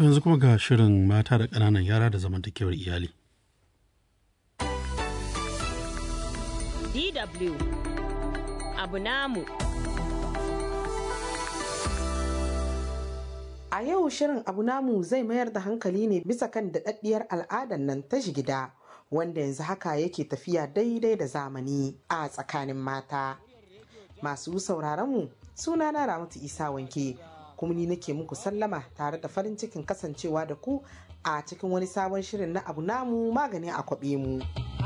To yanzu kuma ga shirin mata da ƙananan yara da zamantakewar iyali. DW abu namu. A yau shirin abu namu zai mayar da hankali ne bisa kan daɗaɗɗiyar al'adar nan ta jigida wanda yanzu haka yake tafiya daidai da zamani a tsakanin mata. Masu sauraronmu suna na Ramatu Isa wanke kuma ni nake muku sallama tare da farin cikin kasancewa da ku a cikin wani sabon shirin na abu namu magani a kwaɓe mu.